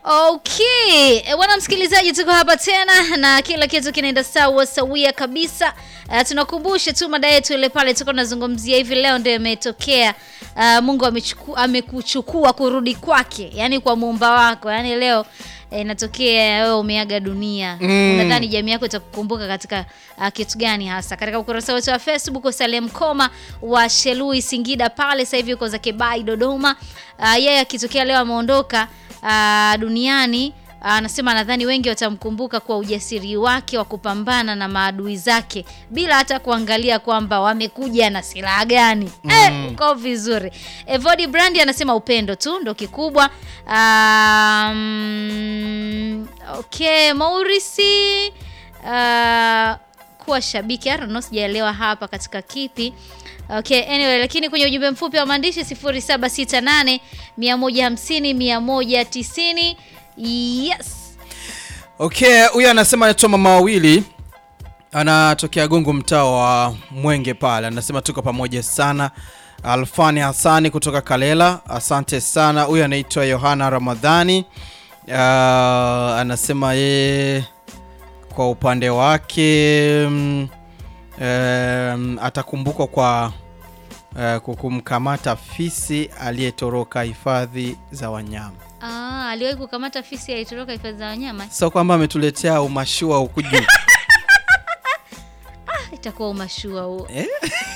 Okay, Eh, bwana msikilizaji, tuko hapa tena na kila kitu kinaenda sawa sawia kabisa. Uh, tunakumbusha tu mada yetu ile pale tulikuwa tunazungumzia hivi leo ndio imetokea. Uh, Mungu amechuku, amekuchukua kurudi kwake, yani kwa muumba wako. Yani leo eh, inatokea wewe umeaga dunia. Mm. Unadhani jamii yako itakukumbuka katika uh, kitu gani hasa? Katika ukurasa wetu wa Facebook Salem Koma wa Shelui Singida pale sasa hivi yuko zake Bai Dodoma. Uh, yeye akitokea leo ameondoka uh, duniani anasema nadhani wengi watamkumbuka kwa ujasiri wake wa kupambana na maadui zake bila hata kuangalia kwamba wamekuja na silaha gani. Eh, uko vizuri. Evodi Brandi anasema upendo tu ndo kikubwa. Um, okay, Maurisi uh, kuwa shabiki I don't know, sijaelewa hapa katika kipi. Okay, anyway, lakini kwenye ujumbe mfupi wa maandishi 0768 150 190 yes. Okay, huyu anasema anaitwa mama wawili, anatokea Gungu, mtaa wa Mwenge pale. Anasema tuko pamoja sana. Alfani Hasani kutoka Kalela, asante sana. Huyu anaitwa Yohana Ramadhani. Uh, anasema yeye kwa upande wake mm, um, atakumbukwa kwa uh, kukumkamata fisi aliyetoroka hifadhi za wanyama. Ah, aliwahi kukamata fisi alitoroka hifadhi za wanyama. Sio kwamba ametuletea umashua huku juu Itakuwa umashua huo. Eh?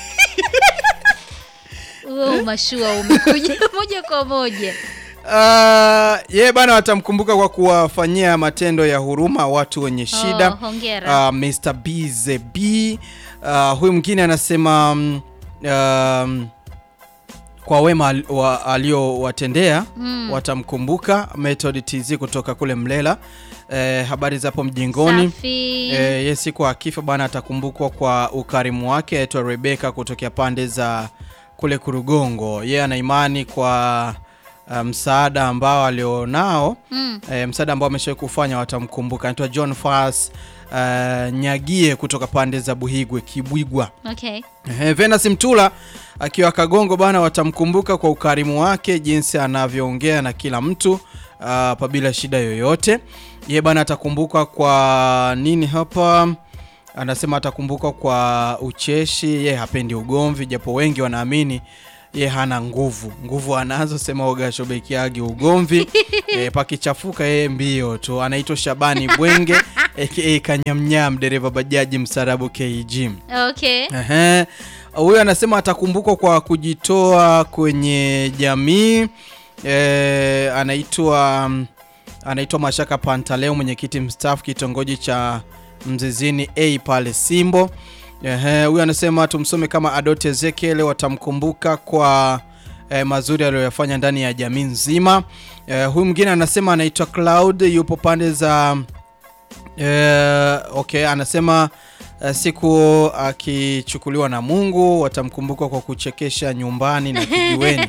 Huo umashua umekuja moja kwa moja. Uh, ye bana watamkumbuka kwa kuwafanyia matendo ya huruma watu wenye shida. Oh, hongera. Uh, Mr. BZB. Uh, huyu mwingine anasema um, um, kwa wema al- wa- aliowatendea Mm. watamkumbuka. Method TZ kutoka kule Mlela. Eh, habari zapo mjingoni. Safi. Eh, ye siku akifa bwana atakumbukwa kwa ukarimu wake. Aitwa Rebeka kutokea pande za kule Kurugongo. Yeye ana imani kwa uh, msaada ambao alionao Mm. eh, msaada ambao ameshawahi kufanya watamkumbuka. Anaitwa John Fas uh, Nyagie kutoka pande za Buhigwe Kibwigwa. Okay. Eh, Venus Mtula akiwa Kagongo bana, watamkumbuka kwa ukarimu wake, jinsi anavyoongea na kila mtu uh, pabila shida yoyote. Ye bana atakumbuka kwa nini hapa? Anasema atakumbuka kwa ucheshi, ye hapendi ugomvi, japo wengi wanaamini ye hana nguvu. Nguvu anazo, sema ogashobekiagi ugomvi e, pakichafuka yeye mbio tu. Anaitwa Shabani Bwenge aka Kanyamnyam, dereva bajaji msarabu KG. Okay. Ehe. Huyu anasema atakumbukwa kwa kujitoa kwenye jamii. E, anaitwa anaitwa Mashaka Pantaleo, mwenyekiti mstaafu kitongoji cha Mzizini A pale Simbo. Ehe, huyu anasema tumsome kama Adoti Ezekiel, watamkumbuka kwa eh, mazuri aliyoyafanya ndani ya jamii nzima. Eh, huyu mwingine anasema anaitwa Cloud, yupo pande za eh, okay, anasema eh, siku akichukuliwa na Mungu watamkumbuka kwa kuchekesha nyumbani na kijiweni.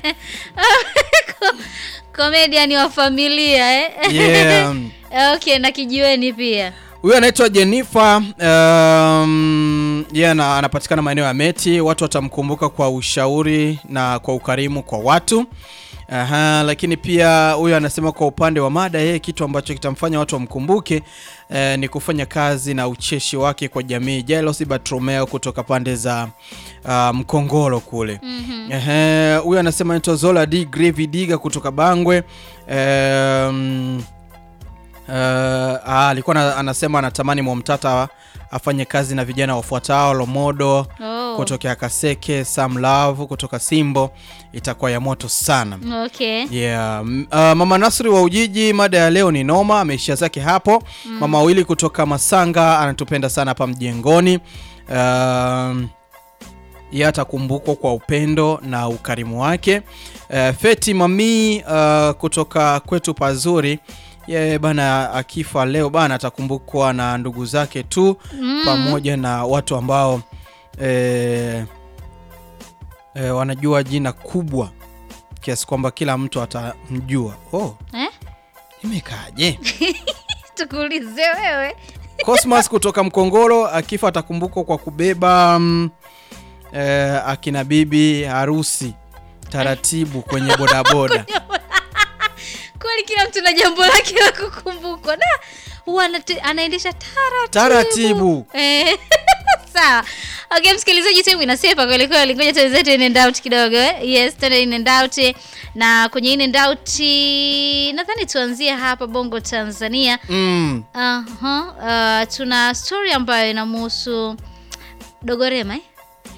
Comedian wa familia eh? Yeah. Okay, na kijiweni pia. Huyu anaitwa Jennifer um, yeye ana- anapatikana maeneo ya Meti. Watu watamkumbuka kwa ushauri na kwa ukarimu kwa watu. Aha, lakini pia huyu anasema kwa upande wa mada, yeye kitu ambacho kitamfanya watu wamkumbuke eh, ni kufanya kazi na ucheshi wake kwa jamii. Jealousy Bartromeo kutoka pande za uh, Mkongoro kule. Mhm. Ehe, huyu anasema anaitwa Zola D Gravy Diga kutoka Bangwe. Um, Uh, ah, alikuwa na- anasema anatamani Mwamtata afanye kazi na vijana wafuatao: Lomodo Oh. kutokea Kaseke, Sam Love kutoka Simbo, itakuwa ya moto sana. Okay. Yeah. m- Uh, Mama Nasri wa Ujiji, mada ya leo ni noma, ameishia zake hapo. Mama wawili kutoka Masanga anatupenda sana hapa mjengoni. Um, yeye atakumbukwa kwa upendo na ukarimu wake. Uh, Feti Mami uh, kutoka kwetu pazuri yeye bana akifa leo bana atakumbukwa na ndugu zake tu Mm. pamoja na watu ambao eh, eh, wanajua jina kubwa kiasi kwamba kila mtu atamjua. Oh, Eh? imekaje? Tukuulize wewe. Cosmas kutoka Mkongoro akifa atakumbukwa kwa kubeba mm, eh, akina bibi harusi taratibu kwenye bodaboda. yani kila mtu na jambo lake la kukumbukwa da huwa anate- anaendesha taratibu Taratibu. Eh, sawa okay msikilizaji timu inasepa kweli kweli ngoja tuenzetu in and out kidogo eh? yes tena in and out eh. na kwenye in and out nadhani tuanzie hapa bongo tanzania Mm. Aha, uh, tuna story ambayo inamhusu dogorema eh?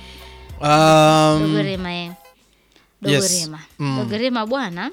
Um, dogorema eh. yes. dogorema Mm. dogorema bwana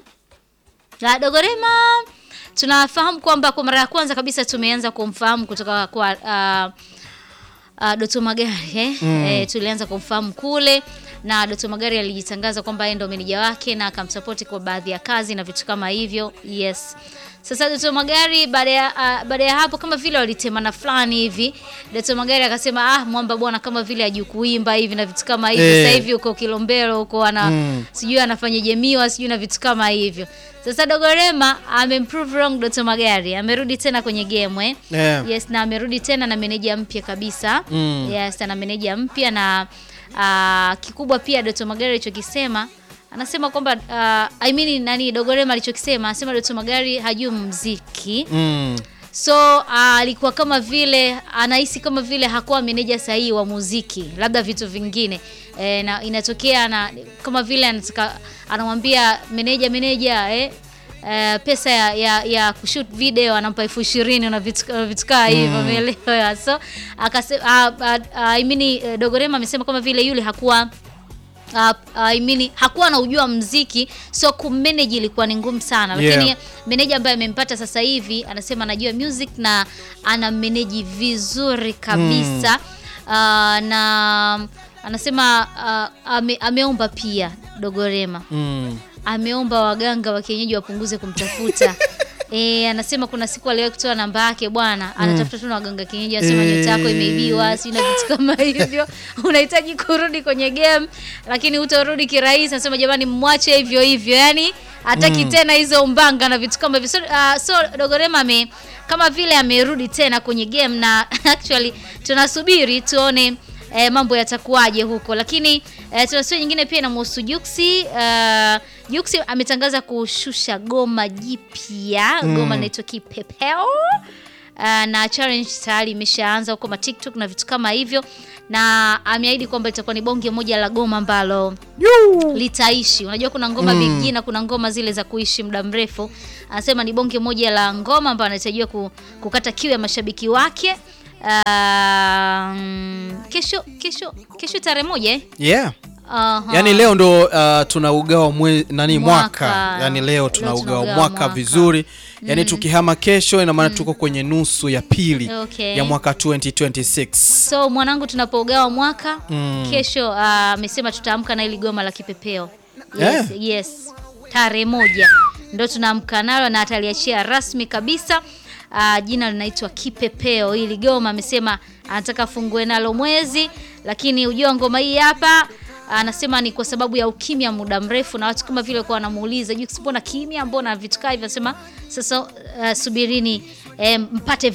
na dogorema tunafahamu kwamba kwa mara ya kwanza kabisa tumeanza kumfahamu kutoka kwa uh, uh, Doto Magari eh? Mm. Eh, tulianza kumfahamu kule na Doto Magari alijitangaza kwamba yeye ndo meneja wake na akamsapoti kwa baadhi ya kazi na vitu kama hivyo. Yes. Sasa Doto Magari baada ya uh, baada ya hapo kama vile walitemana fulani hivi. Doto Magari akasema ah, mwamba bwana kama vile hajui kuimba hivi na vitu kama hivyo. Eh. Sasa hivi uko Kilombero huko ana Mm. sijui anafanya jemiwa sijui na vitu kama hivyo. Sasa Dogorema amemprove wrong Doto Magari. Amerudi tena kwenye game eh. Yeah. Yes, na amerudi tena na meneja mpya kabisa. Mm. Yes, na meneja mpya na uh, kikubwa pia Doto Magari alichokisema anasema kwamba uh, I mean nani Dogorema alichokisema anasema Doto Magari hajui muziki. Mm. So uh, alikuwa kama vile anahisi kama vile hakuwa meneja sahihi wa muziki, labda vitu vingine e, na inatokea na kama vile anataka anamwambia meneja meneja eh, eh, pesa ya, ya, ya kushoot video anampa elfu ishirini na vitu na vitu kaa hivyo umeelewa? So akasema uh, uh, I mean eh, Dogorema amesema kama vile yule hakuwa Uh, I mean, hakuwa anaujua mziki so kumanage ilikuwa ni ngumu sana lakini Yeah. meneja ambaye amempata sasa hivi anasema anajua music na ana manage vizuri kabisa uh, na anasema uh, ame, ameomba pia Dogorema Mm. ameomba waganga wa kienyeji wapunguze kumtafuta E, anasema kuna siku aliwahi kutoa namba yake bwana, anatafuta tu na waganga kienyeji, anasema Eh. nyota yako imeibiwa, si na vitu kama hivyo, unahitaji kurudi kwenye game, lakini utarudi kirahisi. Anasema jamani, mwache hivyo hivyo, yani hataki tena hizo mbanga na vitu kama hivyo. So, uh, so Dogorema ame kama vile amerudi tena kwenye game na actually tunasubiri tuone eh, mambo yatakuwaje huko, lakini eh, tuna story nyingine pia inamhusu Juksi. Uh, Juksi ametangaza kushusha goma jipya, goma linaitwa Kipepeo. Uh, na challenge tayari imeshaanza huko ma TikTok na vitu kama hivyo, na ameahidi kwamba itakuwa ni bonge moja la goma ambalo litaishi. Unajua kuna ngoma Mm. big G na kuna ngoma zile za kuishi muda mrefu. Anasema ni bonge moja la ngoma ambayo anatarajiwa ku, kukata kiu ya mashabiki wake. Um, kesho kesho kesho tarehe moja eh? Yeah. Aha. Yaani leo ndo uh, tunaugawa mwe, nani mwaka, Mwaka. yaani leo Leo tunaugawa tunaugawa mwaka, mwaka. vizuri yaani tukihama kesho ina maana tuko kwenye nusu ya pili Okay. ya mwaka 2026 So mwanangu, tunapougawa mwaka Mm. kesho ah, amesema tutaamka na ili goma la kipepeo. Yes, Yeah. yes. Tarehe moja ndo tunaamka nalo na ataliachia rasmi kabisa. Ah, jina linaitwa Kipepeo. Hili goma amesema anataka afungue nalo mwezi, lakini ujua ngoma hii hapa anasema ni kwa sababu ya ukimya muda mrefu, na watu kama vile kwa wanamuuliza Jux, mbona kimya, mbona vitu kaa hivyo? Anasema sasa, uh, subirini eh, mpate